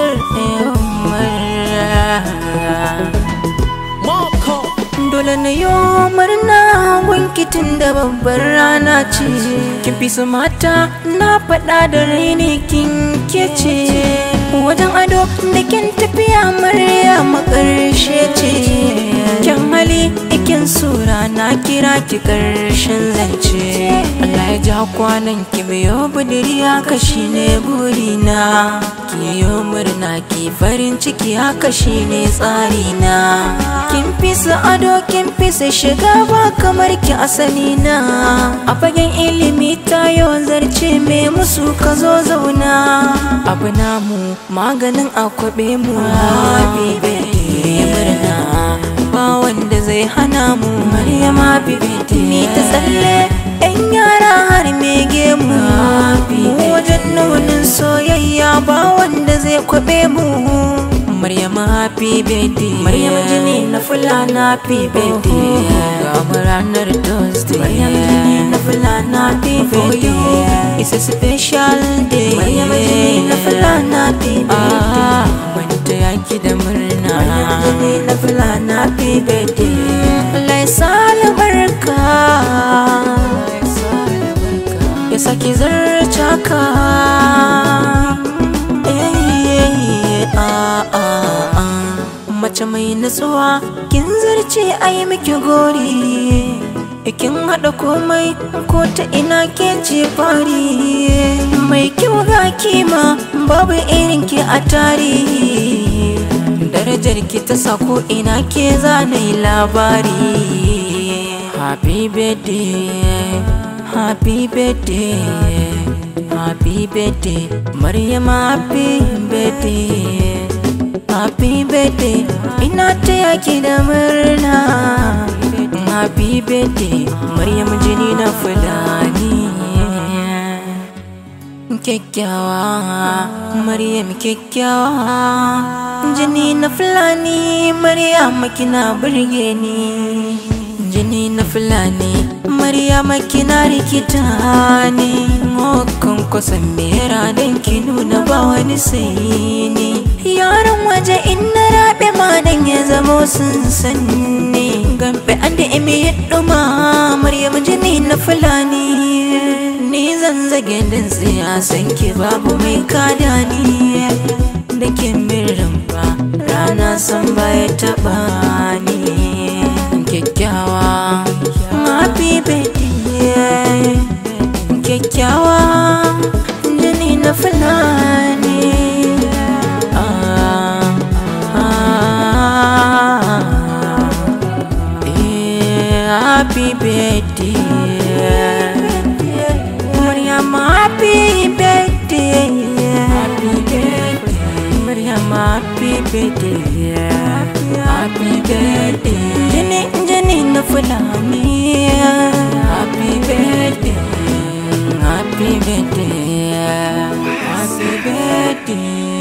Dole na yi murna wankitin da babbar rana ce Kin fi su mata na faɗa da raini kin kece Wajen ado da kin tafiya murya makarshe ce Kyan hali ikin sura na kira ki karshen zance Allah ya ja kwanan ki biyo budiri haka shine burina Ki yi murna ki farin ciki haka shine tsarina Kin fi su ado kin fi su shiga ba kamar ki asali na A fagen ilimi ta yawan zarce me musu ka zo zauna Abu namu maganin akwabe mu Habibe murna ba wanda zai hana mu Maryama bibiti ni ta tsalle yan yara har mege mu mu wajen nunin soyayya ba wanda zai kwabe mu Maryama happy birthday Maryama jini na fulana happy birthday Ga mu ranar Thursday Maryama jini na fulana happy birthday It's a special day Maryama jini na fulana happy birthday Wanda yaki da murna Maryama jini na fulana happy birthday Allah ya sa albarka Ya saki zarce ka mace mai nutsuwa kin zarce a yi miki gori kin haɗa komai ko ta ina ke ce fari mai kyau ga kima babu irin ki a tarihi darajar ki ta sako ina ke zanayi labari happy birthday happy birthday happy birthday maryam happy birthday happy birthday ina taya ki da murna happy birthday maryam jini na fulani kyakkyawa maryam kyakkyawa jini na fulani maryam kina burge ni jini na fulani maryam kina rikita ni kan kusan mera don ki nuna ba wani sai ni yaran waje in na rabe ma dan ya zamo sun sanni gambe an da imi ya duma maryam jini na fulani ni zan zage din tsaya san ki babu mai kada ni da ke mirin ba rana san baya taba ni kyakkyawa happy birthday kyakkyawa jini na fulani happy birthday Maryam happy birthday happy birthday Maryam happy birthday happy birthday Jini jini na fulani happy birthday happy birthday happy birthday